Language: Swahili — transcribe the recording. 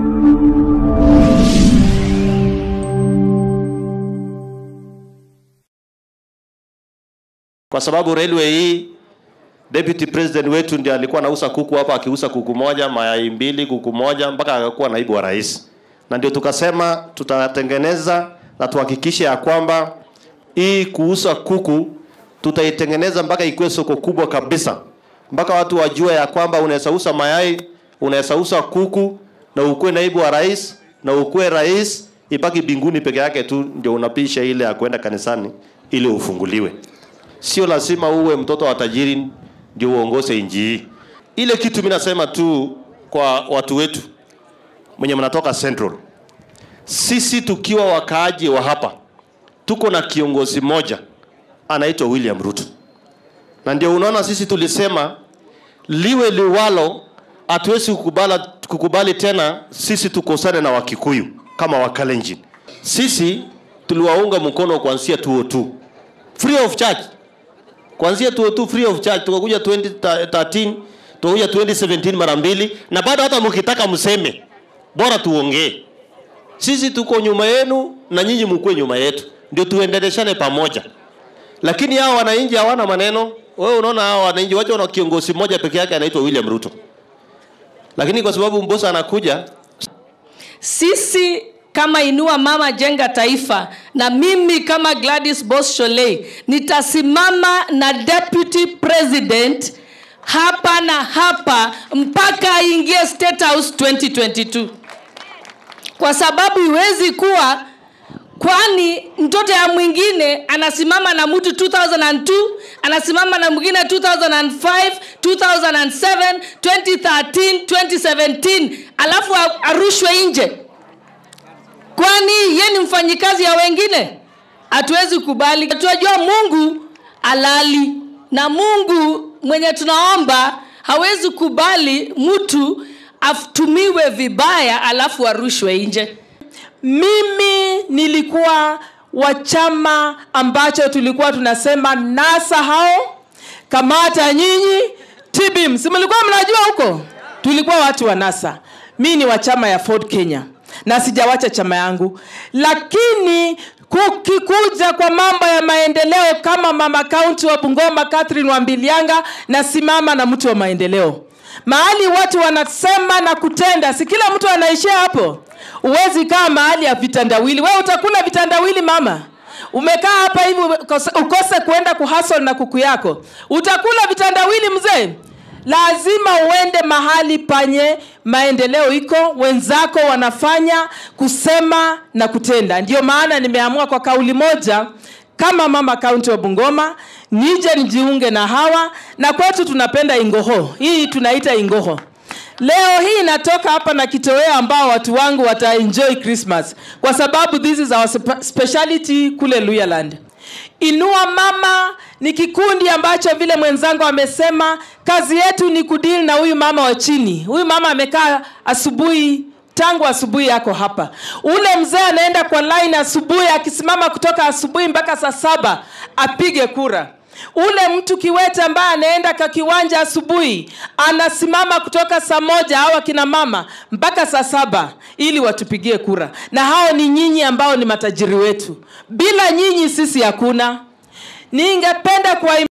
kwa sababu railway hii deputy president wetu ndiye alikuwa anauza kuku hapa akiuza kuku moja mayai mbili kuku moja mpaka akakuwa naibu wa rais na ndio tukasema tutatengeneza na tuhakikishe ya kwamba hii kuuza kuku tutaitengeneza mpaka ikuwe soko kubwa kabisa mpaka watu wajue ya kwamba unaweza uza mayai unaweza uza kuku na ukuwe naibu wa rais na ukuwe rais ipaki binguni peke yake tu ndio unapisha ile ya kwenda kanisani ili ufunguliwe sio lazima uwe mtoto wa tajiri ndio uongoze nchi hii ile kitu mi nasema tu kwa watu wetu mwenye mnatoka central sisi tukiwa wakaaji wa hapa tuko na kiongozi mmoja anaitwa william ruto na ndio unaona sisi tulisema liwe liwalo hatuwezi kukubali, kukubali tena sisi tukosane na wakikuyu kama wakalenjin sisi tuliwaunga mkono kuanzia 202 free of charge kuanzia 202 free of charge tukakuja 2013 tukakuja 2017 mara mbili na bado hata mkitaka mseme bora tuongee sisi tuko nyuma yenu na nyinyi mkuwe nyuma yetu ndio tuendeleshane pamoja lakini hao wananchi hawana maneno wewe unaona hao wananchi wacha na kiongozi mmoja peke yake anaitwa william ruto lakini kwa sababu mbosa anakuja sisi kama inua mama jenga taifa na mimi kama gladys bos sholei nitasimama na deputy president hapa na hapa mpaka aingie state house 2022 kwa sababu iwezi kuwa kwani mtoto ya mwingine anasimama na mtu 2002 anasimama na mwingine 2005 2007 2013 2017 alafu arushwe nje kwani ye ni mfanyikazi ya wengine hatuwezi kubali tunajua mungu alali na mungu mwenye tunaomba hawezi kubali mtu atumiwe vibaya alafu arushwe nje mimi nilikuwa wa chama ambacho tulikuwa tunasema nasa hao kamata nyinyi tbim si mlikuwa mnajua huko tulikuwa watu wa nasa mi ni wa chama ya ford kenya na sijawacha chama yangu lakini kukikuja kwa mambo ya maendeleo kama mama kaunti wa bungoma catherine wambilianga nasimama na mtu wa maendeleo mahali watu wanasema na kutenda si kila mtu anaishia hapo huwezi kaa mahali ya vitandawili we utakula vitandawili mama umekaa hapa hivi ukose, ukose kuenda kuhasol na kuku yako utakula vitandawili mzee lazima uende mahali panye maendeleo iko wenzako wanafanya kusema na kutenda ndio maana nimeamua kwa kauli moja kama mama kaunti wa bungoma nije nijiunge na hawa na kwetu tunapenda ingoho hii tunaita ingoho leo hii inatoka hapa na kitoweo ambao watu wangu wataenjoy christmas kwa sababu this is our speciality kule luyaland inua mama ni kikundi ambacho vile mwenzangu amesema kazi yetu ni kudili na huyu mama wa chini huyu mama amekaa asubuhi tangu asubuhi yako hapa ule mzee anaenda kwa line asubuhi akisimama kutoka asubuhi mpaka saa saba apige kura ule mtu kiwete ambaye anaenda ka kiwanja asubuhi anasimama kutoka saa moja au akina mama mpaka saa saba ili watupigie kura na hao ni nyinyi ambao ni matajiri wetu bila nyinyi sisi hakuna ningependa kuwa